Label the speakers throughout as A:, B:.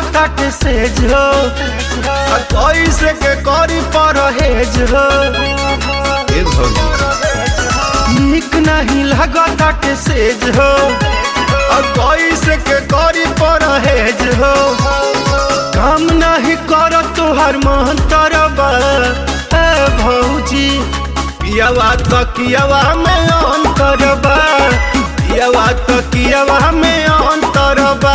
A: ताटे सेज हो आ कैसे के करी परहेज हो
B: ए भौजी
A: नीक नहीं लागताटे सेज हो आ कैसे के करी परहेज हो काम नहीं कर तोहर महतरबा ए भौजी पियावा तकियावा में अंतरबा पियावा तकियावा में अंतरबा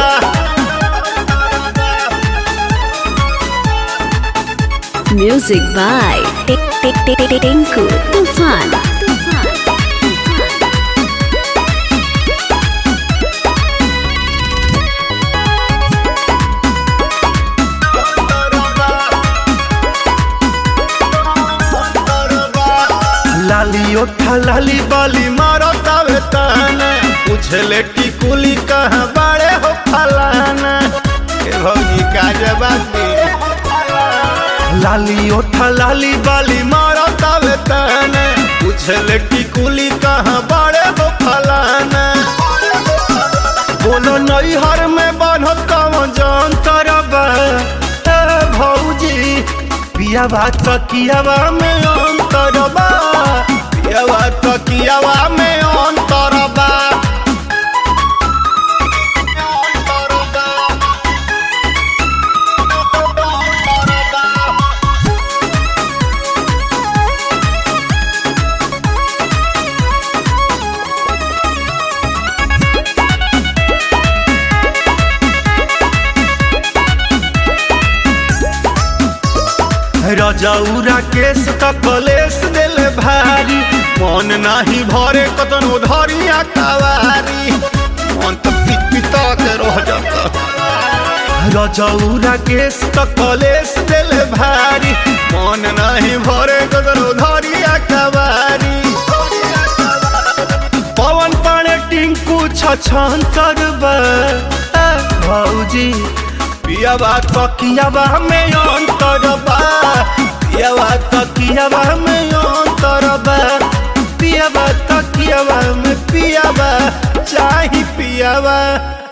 C: Music by Tinku Tufan.
A: लाली ओठा लाली बाली मारो तावे ताना पूछले टिकुली कहाँ बाड़े हो फलाना ए भौजी का जवाब दे लाली ओठा लाली बाली मारो तावे ताना पूछले टिकुली कहाँ बाड़े हो फलाना बोलो नैहर में बान्हो कौन जान तरबा ए भौजी पियावा तकियावा में अंतरबा पियावा तकियावा में अंतरबा रजौरा केस त कलेस दिल भारी मन नाही भरे कतनो धरिया कवारी मन त पित पिता के रह जाता रजौरा केस त कलेस दिल भारी मन नाही भरे कतनो धरिया कवारी पवन पाणे टिंकू छछंतर बा ए भौजी पियावा तकियावा में अंतरबा पियावा तकियावा में अंतरबा पियावा तकियावा में पियावा चाही पियावा